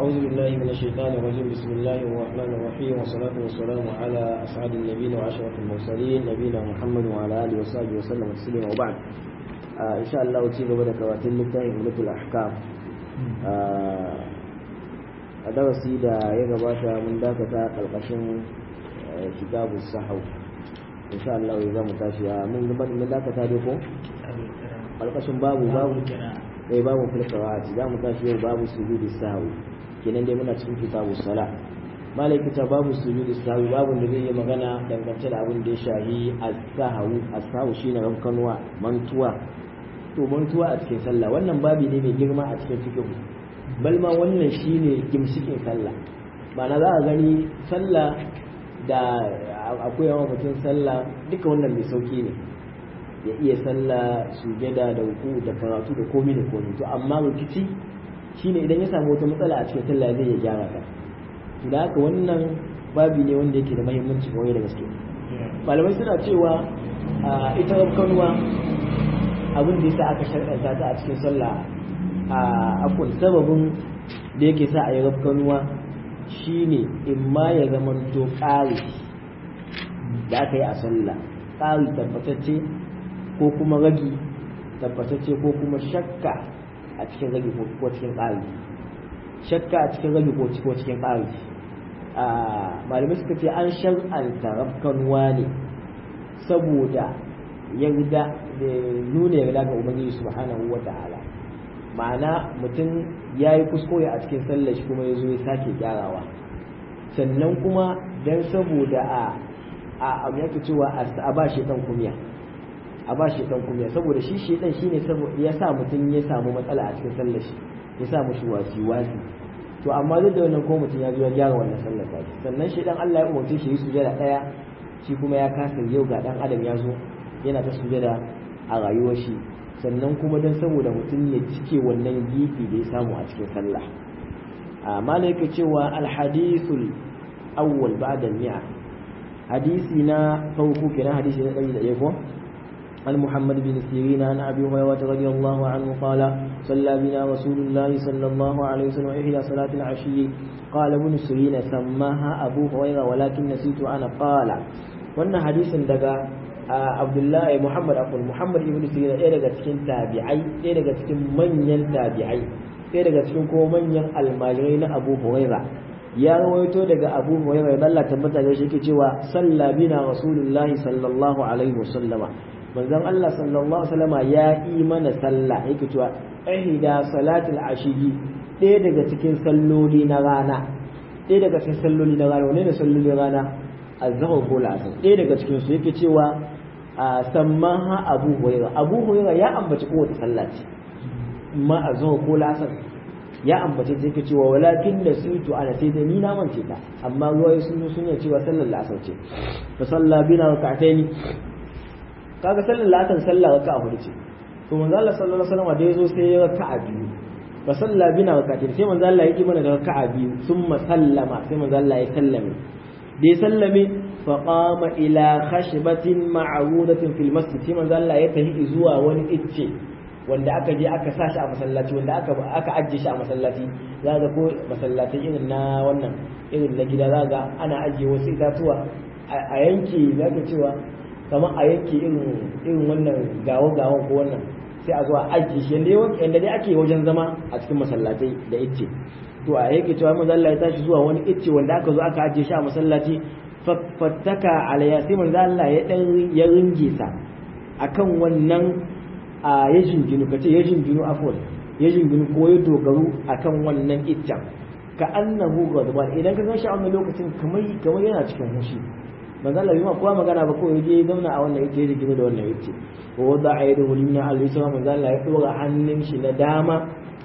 أعوذ بالله من الشيطان الرجيم بسم الله الرحمن الرحيم والصلاة والسلام على أسعد النبيين وأشرف المرسلين نبينا محمد وعلى آله وصحبه وسلم تسليما وبعد آه إن شاء الله تيجي بدك واتل لله ملك الأحكام a darasi da ya gabata mun dakata ƙarƙashin kitabu sahau insha Allah ya zama tashi a mun mun dakata dai ko ƙarƙashin babu babu eh babu filqawati za mu tashi yau babu sujudi sahwi kenan dai muna cikin kitabu sala malaki ta babu sujudi sahwi babu da zai yi magana dangance da abin da ya shahi as-sahwu as-sahwu shine rankanwa mantuwa to mantuwa a cikin sallah wannan babi ne mai girma a cikin fiqh balma wannan shine gimshikin sallah ma'ana za a gani sallah da akwai yawan mutum sallah duka wannan mai sauki ne ya iya sallah sujada da ruku da karatu da komi da komi to amma rikici shine idan ya samu wata matsala a cikin sallah zai ya gyara ta da haka wannan babi ne wanda yake da muhimmanci kwarai da gaske malamai suna cewa ita rabkanuwa abin da yasa aka sharɗanta ta a cikin sallah a akwai sababin da yake sa a yi rabkanuwa shine in ma ya zamanto ƙari da aka yi a sallah ƙari tabbatacce ko kuma ragi tabbatacce ko kuma shakka a cikin ragi ko cikin ƙari shakka a cikin ragi ko cikin ƙari malamai suka ce an shar'anta rabkanuwa ne saboda yarda da nuna yarda ga ubangiji subhanahu wa ta'ala ma'ana mutum ya yi kuskure a cikin sallar shi kuma ya zo ya sake gyarawa sannan kuma don saboda a a abu yake cewa a ba shi kumya a ba shi kumya saboda shi shi dan shine ya sa mutum ya samu matsala a cikin sallar shi ya sa mushi wasi wasi to amma duk da wannan ko mutum ya zo ya gyara wannan sallar ta sannan shi dan Allah ya umarce shi yi sujada daya shi kuma ya kasa yau ga dan adam ya zo yana ta sujada a rayuwar shi sannan kuma don saboda mutum ya cike wannan gifi da ya samu a cikin sallah a malaika cewa alhadisul awwal ba'da mi'a hadisi na farko kenan hadisi na 100 ko عن محمد بن سيرين عن ابي هريره رضي الله عنه قال صلى بنا رسول الله صلى الله عليه وسلم احدى صلاه العشي قال ابن سيرين سماها ابو هريره ولكن نسيت انا قال wannan hadisin daga abdullahi muhammad akwai muhammad ibn sirina ɗaya daga cikin tabi'ai ɗaya daga cikin manyan tabi'ai ɗaya daga cikin kuma manyan almajirai na abu huraira ya rawaito daga abu huraira da Allah tabbata da shi yake cewa salla bina rasulullahi sallallahu alaihi wasallama manzon Allah sallallahu alaihi wasallama ya yi mana sallah yake cewa ihda salatul ashiyi ɗaya daga cikin salloli na rana ɗaya daga cikin salloli na rana wane ne salloli rana azhar ko la'asar ɗaya daga cikin su yake cewa a sammaha abu huraira abu huraira ya ambaci kowace sallah ce ma a zuwa ko lasar ya ambace ta yake cewa walakin da su to ana sai da ni na mance ta amma ruwaye sun sun yi cewa sallar lasar ce fa salla bina rak'atayn kaga sallar lasar sallah raka'a hudu ce to manzo Allah sallallahu alaihi wasallam da yazo sai ya raka'a biyu fa salla bina rak'atayn sai manzo Allah ya yi mana da raka'a biyu summa sallama sai manzo Allah ya sallame da ya sallame فقام إلى خشبة معروضة في المسجد كما قال الله يتهي إزوا وني إتشي wanda aka je aka sashi a masallaci wanda aka aka ajiye shi a masallaci za ga ko masallatai irin na wannan irin na gida za ga ana ajiye wasu itatuwa a yanke za ka cewa kamar a yanke irin irin wannan gawo gawon ko wannan sai a zo a ajiye shi yanda dai ake wajen zama a cikin masallatai da icce to a yake cewa manzo Allah ya tashi zuwa wani icce wanda aka zo aka ajiye shi a masallaci fattaka alayya sai manzo Allah ya dan ya ringe sa akan wannan a ya jinginu kace ya jinginu afwan ya jinginu ko ya dogaru akan wannan iccen ka annahu ghadban idan ka ganshi a wannan lokacin kamar kamar yana cikin hushi manzo Allah bai ma kowa magana ba ko ya je zauna a wannan icce ya jinginu da wannan icce wa wada aydahu limna al-yusra manzo Allah ya dora hannun shi na dama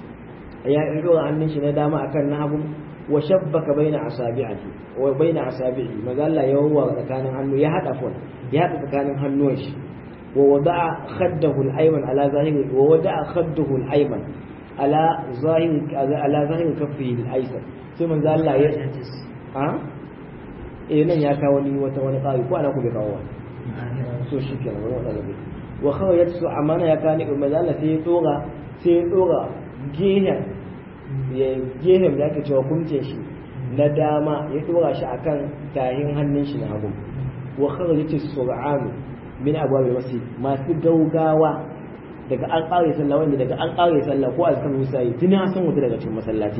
ya dora hannun shi na dama akan na hagu wa shabbaka baina asabi'ati wa baina asabi'i maza Allah ya wawa tsakanin hannu ya hada fon ya hada tsakanin hannuwan shi wa wada'a khaddahu al-ayman ala zahiri wa wada'a khaddahu al-ayman ala zahiri ala zahiri kaffihi al-aysar sai manzo Allah ya ha eh nan ya kawo ni wata wani kawai ko ana ku bai kawo so shi kenan wani wanda bai wa kawai su amana ya kani manzo Allah sai ya dora sai ya dora gehen ya gehen da ake cewa kumce shi na dama ya dora shi akan tahin hannun shi na hagu wa kharajat as-sur'an min abwab al-masjid masu gaugawa daga an kare sallah wanda daga an kare sallah ko azkar musa yi tuni san wuta daga cikin masallaci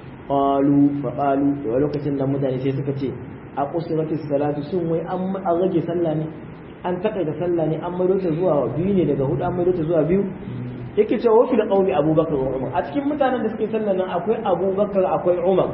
qalu fa qalu da lokacin da mutane sai suka ce a qusurati salatu sun wai an rage sallah ne an takaita sallah ne an maido ta zuwa biyu ne daga hudu an maido ta zuwa biyu yake cewa wafi da qaumi abubakar wa umar a cikin mutanen da suke sallah nan akwai abubakar akwai umar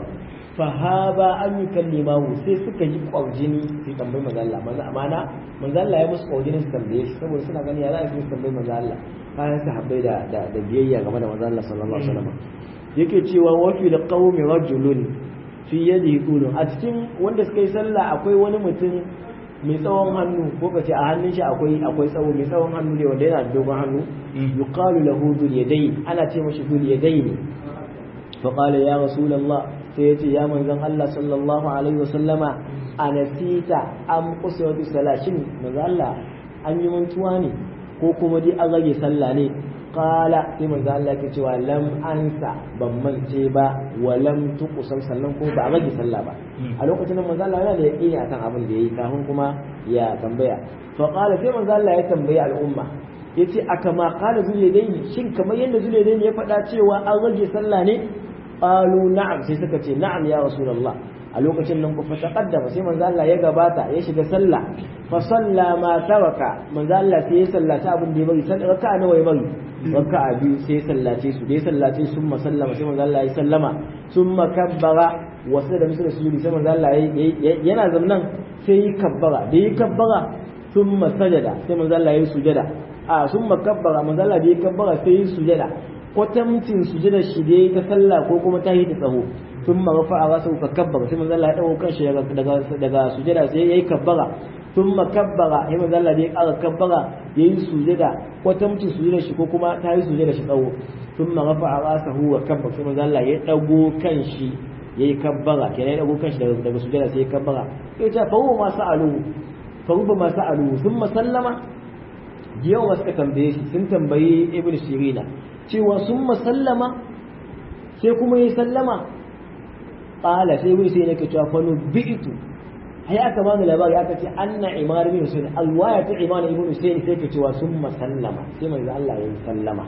fahaba an yi kallimahu sai suka yi kwaujini su tambayi manzo Allah manzo amana manzo Allah ya musu kwaujini su tambaye shi saboda suna gani ya za a su tambayi manzo Allah bayan sahabbai da da biyayya game da manzo Allah sallallahu alaihi wasallam yake cewa wa fi qaumi rajulun fi yadihi qulun a cikin wanda suka yi sallah akwai wani mutum mai tsawon hannu ko kace a hannun shi akwai akwai tsawo mai tsawon hannu ne wanda yana da dogon hannu yuqalu lahu dhul yadayn ana ce mashi dhul yadayn fa qala ya rasulullah sai ya ce ya manzon Allah sallallahu alaihi wasallama a nasita an kusa wata salashin manzon Allah an yi mantuwa ne ko kuma dai an rage sallah ne kala sai manzon Allah ke cewa lam ansa ban mance ba wa lam tuqsam sannan ko ba a rage sallah ba a lokacin nan manzon Allah yana da yaqini akan abin da yayi kafin kuma ya tambaya fa qala sai manzon Allah ya tambayi al'umma yace aka ma qala zuliyadaini shin kamar yadda zuliyadaini ya faɗa cewa an rage sallah ne qalu na'am sai suka ce na'am ya rasulullah a lokacin nan ku fa taqaddama sai manzo Allah ya gabata ya shiga sallah fa salla ma taraka manzo Allah sai ya sallaci abin da ya bari sai raka'a nawa ya bari raka'a biyu sai ya sallace su da ya sallace su summa sallama sai manzo Allah ya sallama summa kabbara wasu da musu sujudi sai manzo Allah yana zamnan sai ya kabbara da ya kabbara summa sajada sai manzo Allah ya sujada a summa kabbara manzo Allah da ya kabbara sai ya sujada kwatamcin sujudar shi dai ta sallah ko kuma ta yi ta tsaho sun ma rafa a wasu ka kabbara sai manzo Allah ya dago kanshi daga daga sujada sai yayi kabbara sun ma kabbara sai manzo Allah ya ƙara kabbara yayi sujada kwatamcin sujudar shi ko kuma ta yi sujudar shi tsaho sun ma rafa a wasu wa kabbara sai manzo Allah ya dago kanshi yayi kabbara kenan ya dago kanshi daga daga sujada sai ya kabbara sai ta fawo ma sa'alu fawo ma sa'alu sun ma sallama yawa suka tambaye shi sun tambayi ibn sirina cewa sun masallama sai kuma yi sallama ƙala sai wuri sai nake cewa fano bi'itu ai aka bani labari aka ce anna imar bin husain alwaya ta imar ibn husain sai ke cewa sun masallama sai manzo Allah ya yi sallama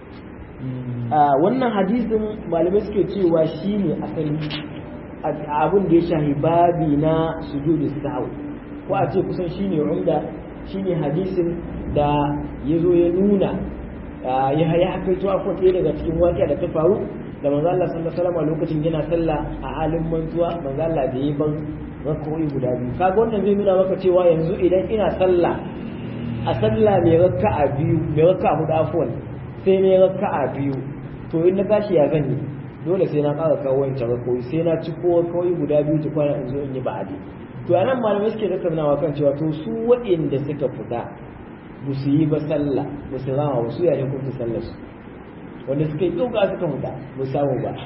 wannan hadisin malamai suke cewa shine asali abin da ya shahi babi na sujudu sahwi ko a ce kusan shine umda shine hadisin da ya zo ya nuna ya ya hakaito akwai ɗaya daga cikin waƙiya da ta faru da manzo Allah sallallahu alaihi wasallam lokacin yana sallah a halin mantuwa manzo Allah da yi ban rak'o'i guda biyu kaga wannan zai nuna maka cewa yanzu idan ina sallah a sallah mai raka'a biyu mai raka'a hudu afwan sai ne raka'a biyu to in na tashi ya gani dole sai na ƙara kawo wancan rak'o'i sai na ci ko rak'o'i guda biyu ta kwana in zo in yi ba'adi to anan malamai suke tattaunawa kan cewa to su waɗanda suka fita ba su yi ba sallah ba su rama ba su yayin kuma sallar su wanda suka yi ɗauka suka huta ba samu ba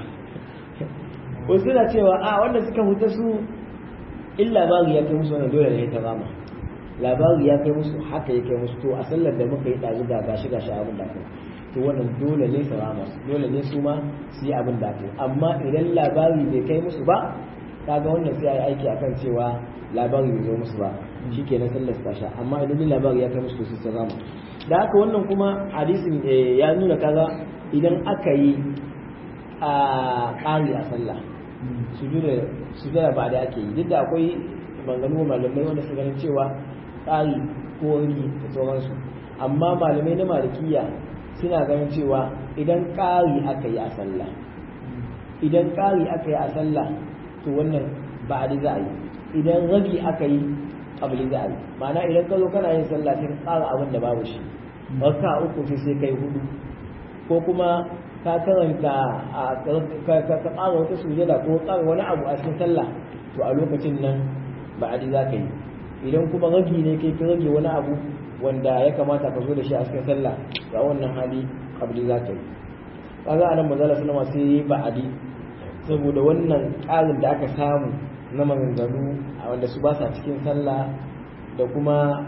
wasu na cewa a wanda suka huta su in labari ya kai musu wannan dole ne ta rama labari ya kai musu haka ya kai musu to a sallar da muka yi ɗazu da gashi gashi abin da kai to wannan dole ne su rama dole ne su ma su yi abin da kai amma idan labari bai kai musu ba kaga wannan sai a yi aiki akan cewa labari bai zo musu ba shi ke na sallar ta sha amma idan labari ya kai musu su sun rama da haka wannan kuma hadisin ya nuna kaga idan aka yi a ƙari a sallah sujada ba da ake yi duk da akwai maganganu malamai wanda su ganin cewa ƙari ko wani da sauransu amma malamai na malikiya suna ganin cewa idan ƙari aka yi a sallah idan ƙari aka yi a sallah to wannan ba a za a yi idan ragi aka yi abin za a yi ma'ana idan ka zo kana yin sallah sai ka tsara abin da babu shi raka uku sai sai kai hudu ko kuma ka karanta a ka tsara wata sujada ko tsara wani abu a cikin sallah to a lokacin nan ba a za ka yi idan kuma ragi ne kai ka rage wani abu wanda ya kamata ka zo da shi a cikin sallah ga wannan hali abin za ka yi kaga anan manzala sallama sai yi ba'adi saboda wannan ƙarin da aka samu na maganganu wanda su ba sa cikin sallah da kuma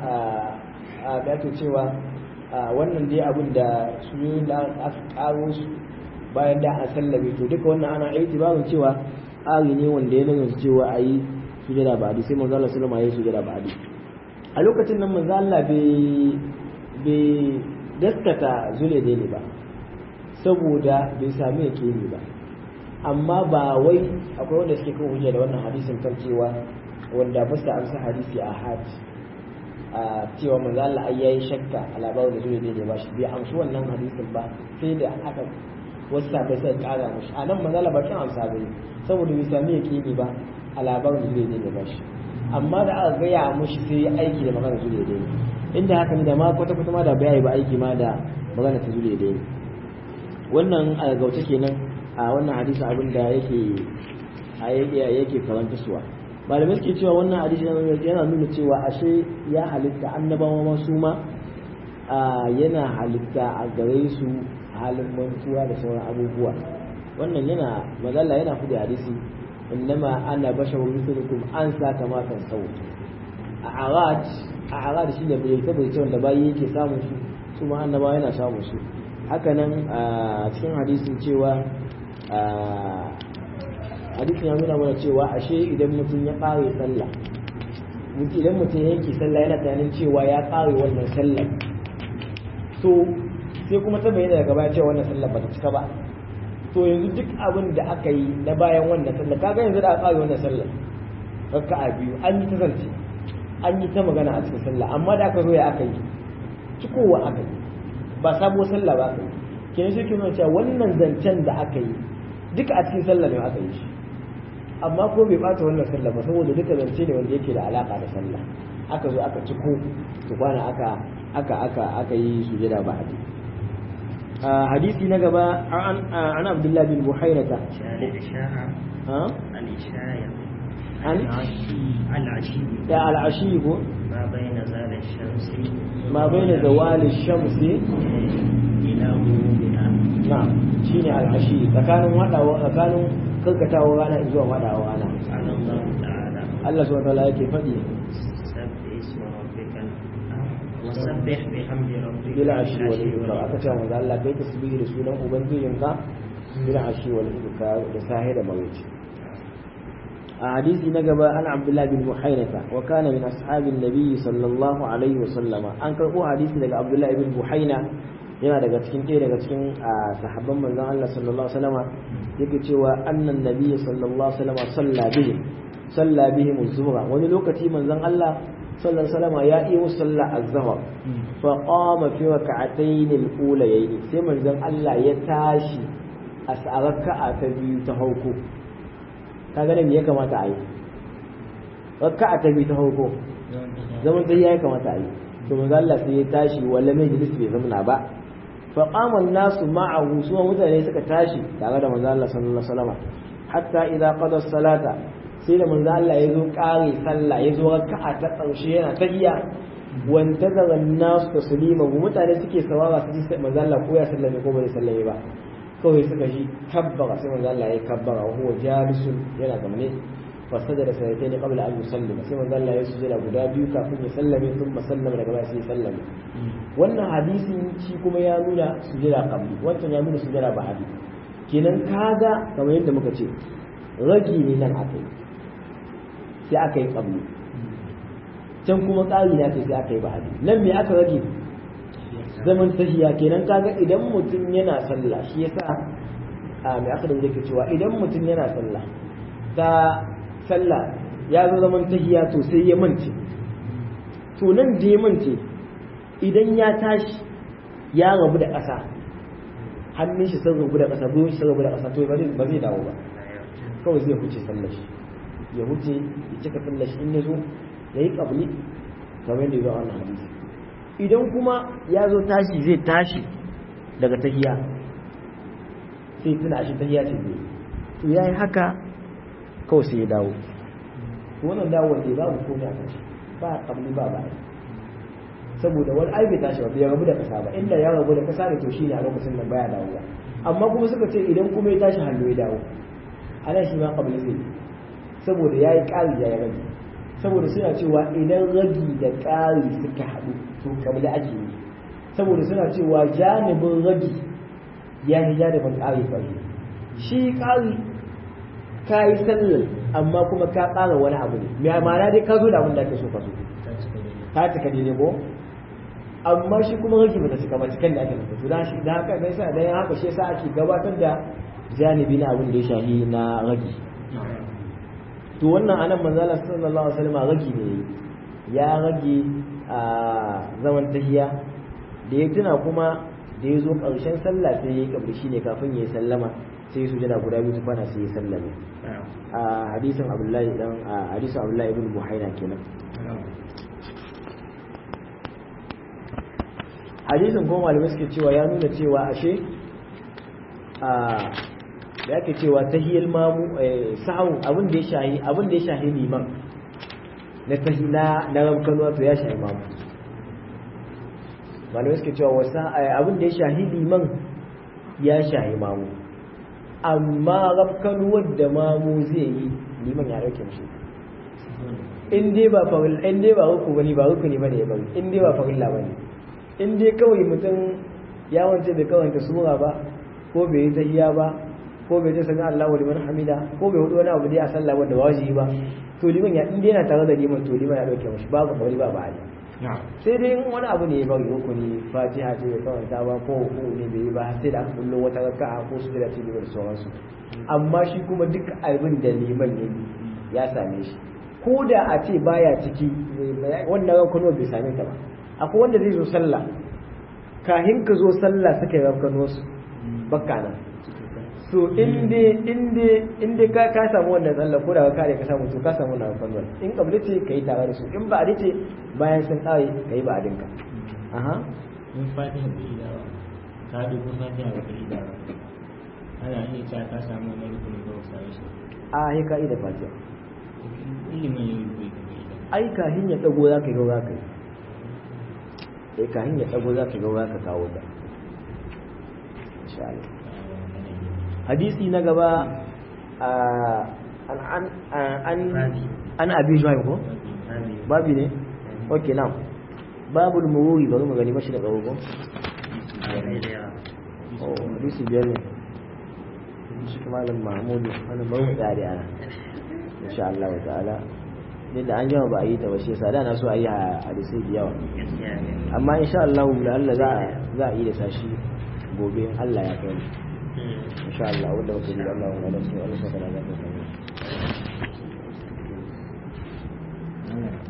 a da cewa wannan dai abin da suyoyin da aka karo su bayan da an sallame to duka wannan ana itibarin cewa ƙari ne wanda ya nuna cewa a yi sujada ba'adi sai manzo Allah sallama ya yi sujada ba'adi a lokacin nan manzo Allah bai gaskata zule ne ba saboda bai sami yakini ba amma ba wai akwai wanda suke kan hujja da wannan hadisin kan cewa wanda ba su amsa hadisi a hajj a cewa manzo Allah ai yayi shakka a labarin da zule ne ba shi bai amshi wannan hadisin ba sai da aka wasu sabai sai kara mushi a nan manzo Allah ba kin amsa bane saboda bai sami yakini ba a labarin zule ne ba shi amma da aka gaya mushi sai ya aiki da magana zule ne inda haka ne da ma kwata kwata ma da bai ba aiki ma da magana ta zule ne wannan a gauta kenan a wannan hadisi abin da yake yake karanta suwa malamai suke cewa wannan hadisi yana nuna cewa ashe ya halitta annabawa ma su ma yana halitta a gare su halin mantuwa da sauran abubuwa wannan yana mazalla yana kudi hadisi innama ana basharun mithlukum an sa kama kan sau a arad a arad shi ne bai ta bai wanda bayi yake samun su su ma annabawa yana samun su hakanan a cikin hadisin cewa hadisin ya nuna mana cewa ashe idan mutum ya ƙare sallah idan mutum ya yanke sallah yana tunanin cewa ya ƙare wannan sallah to sai kuma ta bayyana daga baya cewa wannan sallah ba ta cika ba to yanzu duk abin da aka yi na bayan wannan sallah kaga yanzu da aka ƙare wannan sallah raka'a biyu an yi ta zance an yi ta magana a cikin sallah amma da aka zo ya aka yi cikowa aka yi ba sabuwar sallah ba aka yi kenan shi ke nuna cewa wannan zancen da aka yi duka a cikin sallah ne aka yi shi amma ko bai bata wannan sallah ba saboda duka zance ne wanda yake da alaka da sallah aka zo aka ciko su kwana aka aka aka aka yi sujada ba hadi hadisi na gaba an abdullahi bin buhainata an da al'ashi ko ما بين زال الشمس ma baina zawali shamsi إلى غروبها na shine al'ashi tsakanin wadawa tsakanin karkatawa rana zuwa wadawa rana قال الله تعالى Allah subhanahu wa ta'ala yake faɗi سبح اسم ربك وسبح بحمد ربك bil ashi wal بالعشي ibkar aka ce manzo Allah kai tasbihi da sunan ubangijinka bil ashi wal ibkar da sahi da mawuci a hadisi na gaba an Abdullah bin Buhainata wa kana min ashabin nabi sallallahu alaihi wa sallama an karbo hadisi daga Abdullah ibn Buhaina yana daga cikin ɗaya daga cikin sahabban manzon Allah sallallahu alaihi wasallama yake cewa annan nabi sallallahu alaihi wasallama salla bihim salla bihim az-zuhra wani lokaci manzon Allah sallallahu alaihi wasallama ya yi musu sallah az-zuhr fa qama fi rak'atayn al-ulayayn sai manzon Allah ya tashi a raka'a ta biyu ta hauko kaga ne me ya kamata a yi raka'a ta biyu ta hauko zaman ta ya kamata a yi to manzon Allah sai ya tashi wala mai bai zamna ba فقام الناس معه سوى mutane suka tashi tare da manzo Allah sallallahu alaihi wasallam hatta idza qada salata sai da manzo Allah ya zo kare sallah ya zo raka'a ta karshe yana tahiyya wantazara an-nas taslima mutane suke sawara su ji manzo Allah ko ya sallame ko bai sallame ba kawai suka ji kabbara sai manzo Allah ya kabbara wa huwa jalisun yana zamne fasajada sayyidaini qabla an yusallima sai manzo Allah ya sujada guda biyu kafin ya sallame thumma sallama daga baya sai ya sallame wannan hadisin shi kuma ya nuna sujada qabli wancan ya nuna sujada ba'di kenan kaga kamar yadda muka ce ragi ne nan aka yi sai aka yi qabli can kuma ƙari na sai aka yi ba'di nan me aka rage zaman tahiya kenan kaga idan mutum yana sallah shi yasa a mai aka da yake cewa idan mutum yana sallah ta sallah ya zo zaman tahiya to sai ya mance to nan da ya mance idan ya tashi ya rabu da ƙasa hannun shi sun rabu da ƙasa gwiwon shi sun rabu da ƙasa to ba zai dawo ba kawai zai huce sallar shi ya huce ya cika sallar shi in ya zo ya yi ƙabli kamar yadda ya zo a wannan hadisi idan kuma ya zo tashi zai tashi daga tahiya sai tuna shi tahiya ce zai to ya yi haka kawai sai ya dawo wannan dawowar da babu komai a kan shi ba ƙabli ba ba saboda wani ai bai tashi ba bai rabu da kasa ba inda ya rabu da kasa ne to shine a lokacin nan baya dawowa amma kuma suka ce idan kuma ya tashi hannu ya dawo ana shi ma kabli zai saboda yayi ƙari ya rage saboda suna cewa idan ragi da ƙari suka haɗu to kabli ake yi saboda suna cewa janibin ragi ya yi janibin ƙari ƙarfi shi ƙari ka yi sallar amma kuma ka ƙara wani abu ne mai ma'ana dai ka zo da abin da ake so ka so ta cika daidai ko amma shi kuma rage bata cika ba cikin da ake nufi to dan shi dan haka ne sa dan haka shi yasa ake gabatar da janibi na abin da ya shahi na rage to wannan anan manzala sallallahu alaihi wasallam rage ne ya rage a zaman tahiya da ya tuna kuma da ya zo ƙarshen sallah sai ya yi kabri shine kafin ya yi sallama sai su jana guda biyu tufana sai ya sallame a hadisin abdullahi dan a hadisin abdullahi ibn buhaina kenan hadisin kuma malamai suke cewa ya nuna cewa ashe a da ake cewa tahiyal mamu sahun abin da ya shahi abin da ya shahi liman na tahila na ramkano to ya shahi mamu malamai suke cewa wasa abin da ya shahi liman ya shahi mamu amma ramkano wadda mamu zai yi liman ya dauke shi in dai ba farilla in dai ba ruku bane ba rukuni bane ya bari in dai ba farilla bane in dai kawai mutum ya wance bai kawanta sura ba ko bai yi tahiyya ba ko bai ta sami Allahu liman hamida ko bai hudu wani abu dai a sallah wanda ba wajibi ba to liman ya in dai yana tare da liman to liman ya dauke mashi babu kawai ba ba sai dai wani abu ne ya bari rukuni fatiha ce bai kawanta ba ko ko ne bai yi ba sai da aka bullo wata raka'a ko su da ce da sauransu amma shi kuma duk abin da liman ya yi ya same shi ko da a ce baya ciki wannan rankano bai same ta ba akwai wanda zai zo sallah kahin ka zo sallah suka yi rankano su bakka nan so inda ka ka samu wannan sallah ko da ka kare ka samu to ka samu wannan rankano in kabli ce ka yi tare da su in ba a ce bayan sun kare ka yi ba a dinka aha in fatiha bai yi dawa ka dubu fatiha ba ka yi dawa ana iya cewa ka samu wani rukunin ba ka shi a yi ka yi da fatiha ilimin yau bai ka yi dawa ai kahin ya dago za ka yi za ka yi sai kahin ya dago za ka yi za ka kawo ta insha Allah hadisi na gaba an an an an abi juhaim ko babi ne okay now babul mururi bari mu gani mashi da tsawo ko oh hadisi biyar ne shi malam mahmud wannan bari mu tsare ana insha Allah ta'ala din da an jama ba a yi ta ba shi yasa da na so a yi hadisai da yawa amma insha Allah da Allah za a za a yi da sashi gobe in Allah ya kai insha Allah wanda muke da Allah wa alaihi wa sallam